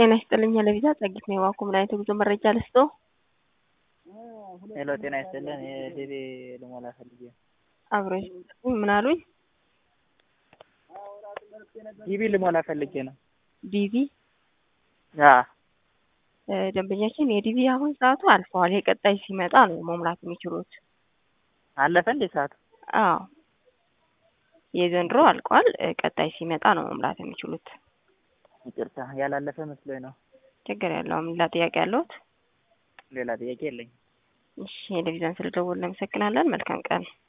ጤና ይስጥልኝ ለቪዛ ጸጊት ነው የዋኩ ምን አይነት የጉዞ መረጃ ልስጦ? ሄሎ ጤና ይስጥልን የዲቪ ልሞላ ፈልጌ ነው። አብሮ ምን አሉኝ? ዲቪ ልሞላ ፈልጌ ነው። ዲቪ አ ደንበኛችን የዲቪ አሁን ሰዓቱ አልፈዋል። የቀጣይ ሲመጣ ነው መሙላት የሚችሉት። አለፈ እንዴ ሰዓቱ? አዎ የዘንድሮ አልቋል። ቀጣይ ሲመጣ ነው መሙላት የሚችሉት። ይቅርታ ያላለፈ መስሎኝ ነው። ችግር የለውም። ሌላ ጥያቄ ያለዎት? ሌላ ጥያቄ የለኝም። እሺ የቴሌቪዥን ስለደወልን እናመሰግናለን። መልካም ቀን